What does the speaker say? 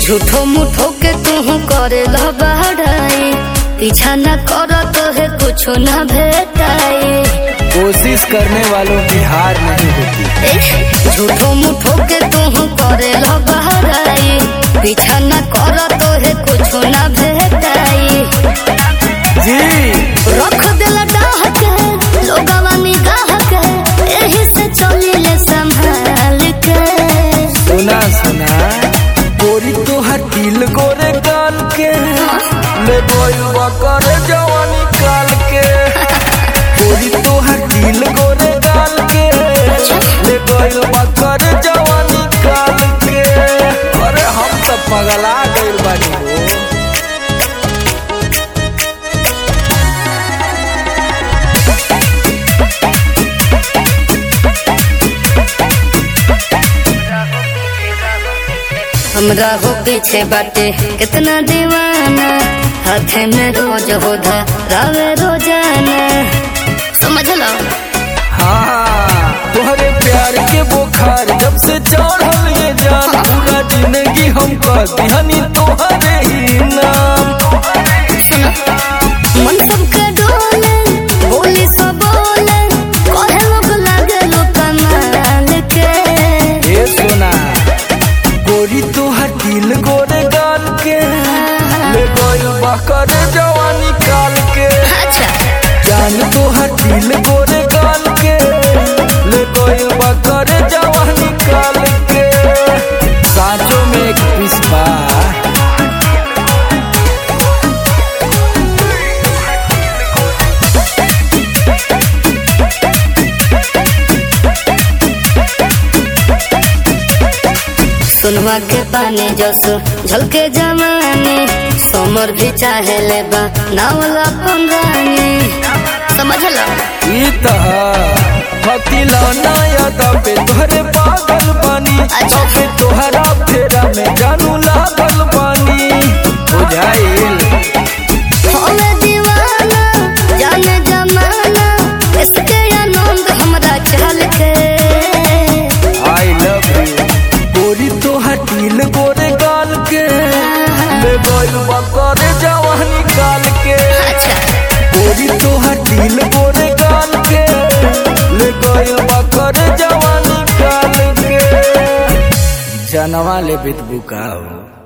झूठो मुठो के तू करे बहराई पीछा न कर तो है कुछ न भेटाई कोशिश करने वालों की हार नहीं होती ए, झूठो मुठो के तू करे बहराई पीछा न कर तो है कुछ न भेटाई जी रख दिल डाह के लोगवा निगाह के एही से चलिले संभाल के सुना सुना गोरी तोहर दिल गोरे गाल के ले बोलवा कर जवानी काल के गोरी तोहर दिल गोरे गाल के ले बोलवा कर जवानी काल के अरे हम सब पगला गइल बानी हो हमरा हो पीछे बाटे कितना दीवाना हाथे में रोज हो रावे रोजाना समझ लो हाँ तोहरे प्यार के बुखार जब से चढ़ल ये जान पूरा जिंदगी हम कहनी तोहरे ही नाम सुनो मन सबके डोले बोली सब बोले कहे लोग लागे लो कमाल के ए सोना गोरी तोहर दिल गोरे गाल के ले गइल बकर जवानी काल के अच्छा जान तोहर दिल गोरे गाल के ले गइल बकर जवानी काल के साँचों में एक पिस्पा सुनवा के पानी जस झलके जवानी समर भी चाहे ले बा नावला पंगानी समझ लो ई तह हतिलौना यादा पे तोहरे पागल बानी अच्छा। पे तोहरा फेरा में जानू लागल बानी बुझाइल हमें दीवाना जाने जमाना इसके आनंद हमरा चल के आई लव यू गोरी तोहर दिल गोरे गाल के ले गइल करे जवानी काल के अच्छा गोरी तोहर दिल गोरे गाल के ले गइल करे जवानी काल के जनवा ले बित बुकाओ